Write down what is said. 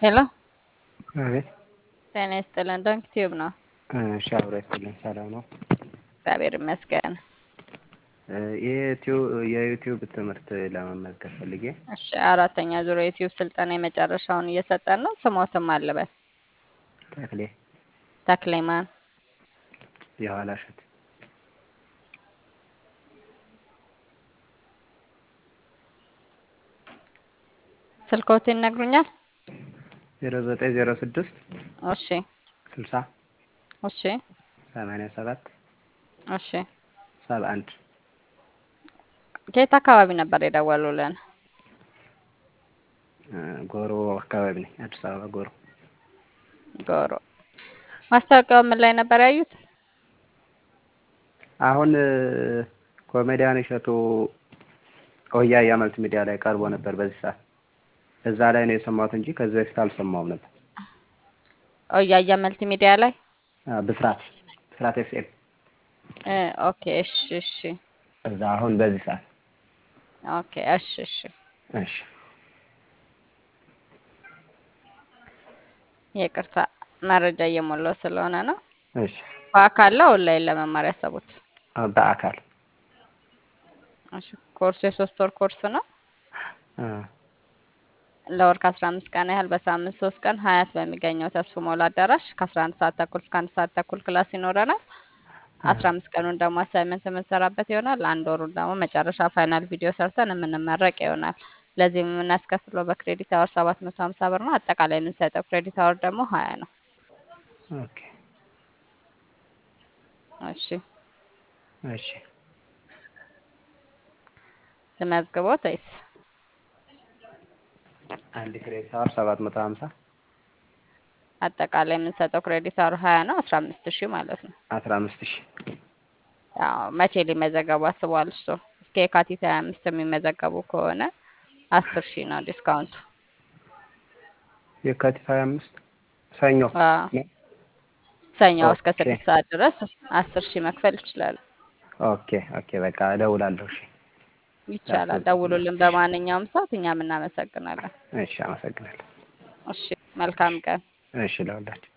ሄሎ አቤት ጤና ይስጥልን። ዶንክ ቲዩብ ነው። እሺ፣ አብሮ ይስጥልኝ። ሰላም ነው? እግዚአብሔር ይመስገን። የዩቲዩብ ትምህርት ለመመዝገብ ፈልጌ። እሺ፣ አራተኛ ዙር የዩቲዩብ ስልጠና የመጨረሻውን እየሰጠን ነው። ስሞትም አለበት ተክሌ ተክሌማን የኋላ እሸት ስልኮት ይነግሩኛል? ዜሮ ዘጠኝ ዜሮ ስድስት እሺ ስልሳ እሺ ሰማንያ ሰባት እሺ። ሰባ አንድ ከየት አካባቢ ነበር የደወሉልን? ጎሮ አካባቢ ነኝ። አዲስ አበባ ጎሮ። ጎሮ። ማስታወቂያው ምን ላይ ነበር ያዩት? አሁን ኮሜዲያን እሸቱ ኦያያ መልቲ ሚዲያ ላይ ቀርቦ ነበር በዚህ ሰዓት። እዛ ላይ ነው የሰማሁት እንጂ ከዚህ በፊት አልሰማሁም ነበር። ኦያያ መልቲ ሚዲያ ላይ አ፣ ብስራት ብስራት ኤፍኤም እ፣ ኦኬ እሺ እሺ እዛ አሁን በዚህ ሰዓት። ኦኬ እሺ እሺ። እሺ ይቅርታ መረጃ እየሞላው ስለሆነ ነው። እሺ። በአካል ነው ኦንላይን ለመማር ያሰቡት? አ፣ በአካል እሺ። ኮርሱ የሶስት ወር ኮርስ ነው። አ፣ ለወር ከአስራ አምስት ቀን ያህል በሳምንት ሶስት ቀን ሀያት በሚገኘው ተስፉ ሞላ አዳራሽ ከአስራ አንድ ሰዓት ተኩል እስከ አንድ ሰዓት ተኩል ክላስ ይኖረናል። አስራ አምስት ቀኑን ደግሞ አሳይመንት የምንሰራበት ይሆናል። አንድ ወሩን ደግሞ መጨረሻ ፋይናል ቪዲዮ ሰርተን የምንመረቅ ይሆናል። ለዚህም የምናስከፍለው በክሬዲት አወር ሰባት መቶ ሀምሳ ብር ነው። አጠቃላይ የምንሰጠው ክሬዲት አወር ደግሞ ሀያ ነው። ኦኬ እሺ እሺ። ልመዝግቦት ወይስ አንድ ክሬዲት አወር ሰባት መቶ ሀምሳ አጠቃላይ የምንሰጠው ክሬዲት አወር ሀያ ነው። አስራ አምስት ሺህ ማለት ነው። አስራ አምስት ሺህ ያው መቼ ሊመዘገቡ አስበዋል? እሱ እስከ የካቲት ሀያ አምስት የሚመዘገቡ ከሆነ አስር ሺህ ነው ዲስካውንቱ። የካቲት ሀያ አምስት ሰኞ አዎ፣ ሰኞ እስከ ኦኬ ስድስት ሰዓት ድረስ አስር ሺህ መክፈል ይችላሉ። ኦኬ ኦኬ። በቃ እደውላለሁ። እሺ ይቻላል። ያስወጣኛል። ደውሉልን በማንኛውም ሰዓት፣ እኛም እናመሰግናለን። እሺ፣ አመሰግናለሁ። እሺ፣ መልካም ቀን። እሺ፣ ለሁላችሁ